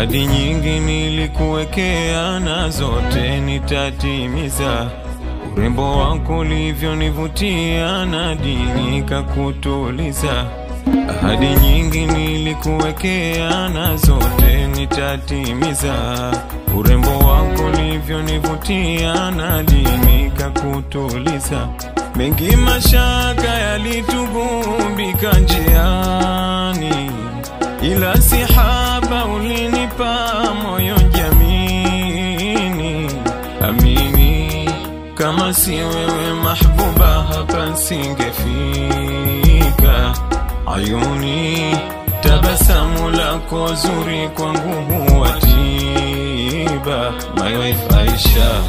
Ahadi nyingi nilikuwekea na zote nitatimiza. Urembo wako ulivyonivutia na dini kakutuliza. Ahadi nyingi nilikuwekea na zote nitatimiza. Urembo wako ulivyonivutia na dini kakutuliza. Mengi mashaka yalitugubika njiani, ila sihaba ulinipa moyo jamini. Amini kama si wewe mahbuba, hapa singefika. Ayuni, tabasamu lako zuri kwangu huwa tiba. My wife Aisha,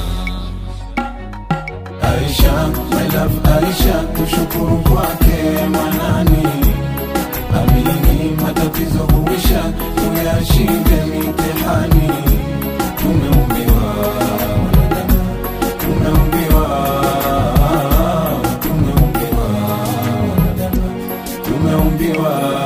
Aisha, my love Aisha, kushukuru kwake Manani. Amini matatizo huisha, tuyashinde mitihani. Tumeumbiwa wanadamu, tumeumbiwa, tumeumbiwa wanadamu, tumeumbiwa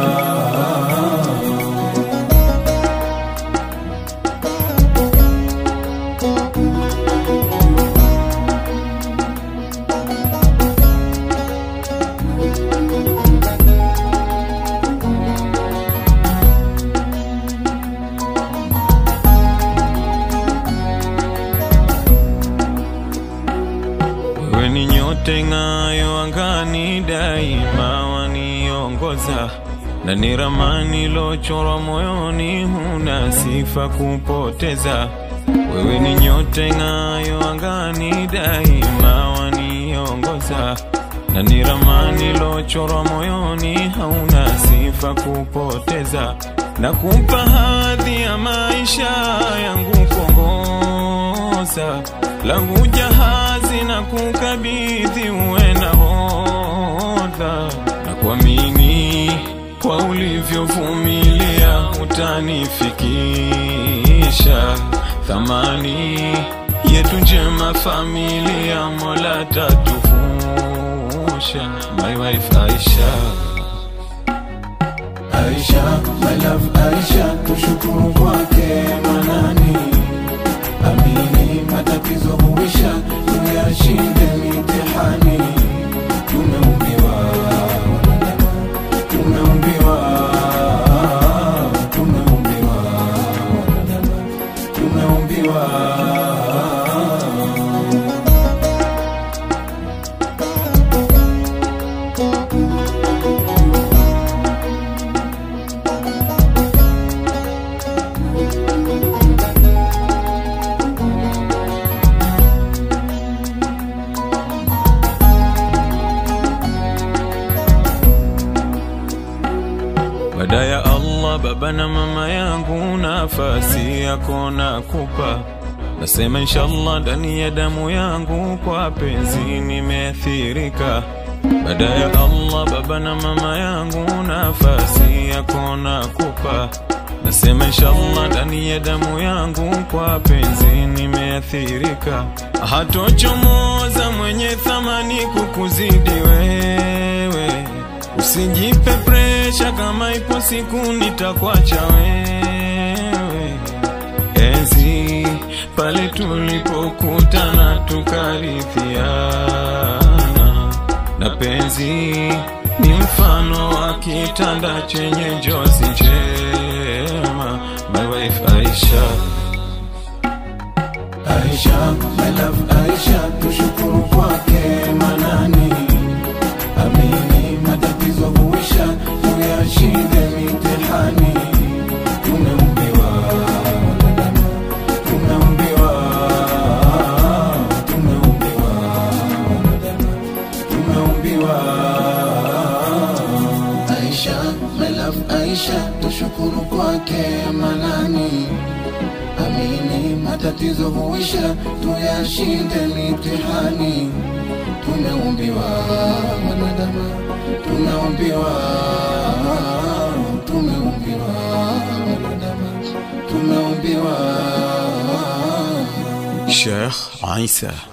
wewe ni nyote ng'ayo angani, daima waniongoza na ni ramani lochorwa moyoni, huna sifa kupoteza. Wewe ni nyote ng'ayo angani, daima waniongoza na ni ramani lochorwa moyoni, hauna sifa kupoteza. Na kumpa hadhi ya maisha yangu kuongoza langu jahazi na kukabidhi uwe nahodha na kuamini kwa ulivyovumilia utanifikisha thamani yetu njema familia mola tatuvusha my wife Aisha Aisha, my love Aisha, tushukuru kwake Manani. Amini matatizo huisha, tuyashinde mitihani. Tumeumbiwa wanadamu, tumeumbiwa, tumeumbiwa wanadamu, tumeumbiwa Baada ya Allah, baba na mama yangu, nafasi yako nakupa. Nasema inshallah, ndani ya damu yangu kwa penzi nimeathirika. Baada ya Allah, baba na mama yangu, nafasi yako nakupa. Nasema inshallah, ndani ya damu yangu kwa penzi nimeathirika. Hatochomoza mwenye thamani kukuzidi wewe Usijipe presha kama ipo siku nitakuacha wewe. Enzi pale tulipokutana tukarithiana, na penzi ni mfano wa kitanda chenye njozi njema. My wife Aisha, Aisha, my love Aisha, tushukuru kwake Manani. Amini matatizo huisha, tuyashinde mitihani. Tumeumbiwa wanadamu, tumeumbiwa, tumeumbiwa wanadamu, tumeumbiwa. Aisha, my love Aisha, tushukuru kwake Manani. Amini matatizo huisha, tuyashinde mitihani. Tumeumbiwa wanadamu, tumeumbiwa, tumeumbiwa wanadamu, tumeumbiwa Sheikh Isa